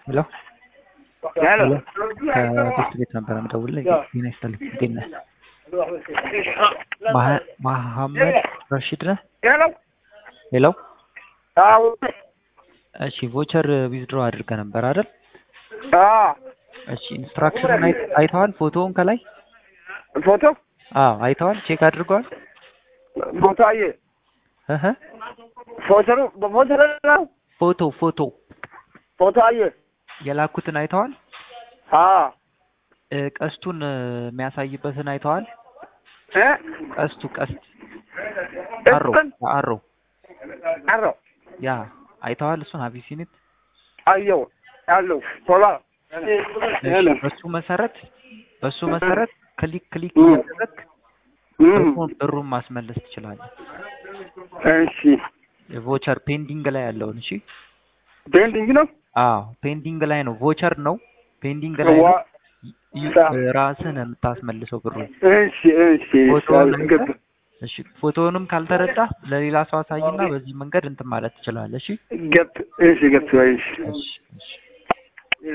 ሄሎ ሄሎ ከትምህርት ቤት ነበረ የምደውልልህ። ጤና ይስጥልኝ። እንዴት ነህ? መሀ- መሐመድ ረሺድ ነህ? ሄሎ ሄሎ አዎ እሺ፣ ቮቸር ዊዝድሮ አድርገህ ነበር አይደል? አዎ እሺ፣ ኢንስትራክሽኑን አይ- አይተዋል? ፎቶውን ከላይ ፎቶ አዎ፣ አይተዋል? ቼክ አድርገዋል? ፎቶ አየ እህ ፎቶ ነው በፎቶ ነው ፎቶ ፎቶ ፎቶ አየ የላኩትን አይተዋል? አዎ እ፣ ቀስቱን እ፣ የሚያሳይበትን አይተዋል? እ ቀስቱ ቀስት አሮ እሱን አሮ አሮ ያ አይተዋል? እሱን አቢሲኒት አየው አለው ቶላ ሄሎ በሱ መሰረት በሱ መሰረት ክሊክ ክሊክ እ። እያደረግ እም፣ ብሩን ብሩን ማስመለስ ትችላለህ። እሺ ቮቸር ፔንዲንግ ላይ ያለውን እሺ። ቤንዲንግ ነው አዎ ፔንዲንግ ላይ ነው። ቮቸር ነው ፔንዲንግ ላይ ነው። ዋ ዩ- ሳ- ራስህ ነው የምታስመልሰው ብሩን። እሺ እሺ ፎቶውን ገብ አይተህ እሺ ፎቶውንም ካልተረዳ ለሌላ ሰው አሳይና በዚህ መንገድ እንትን ማለት ትችላለህ። እሺ ገብ እሺ ገብ እሺ እሺ እሺ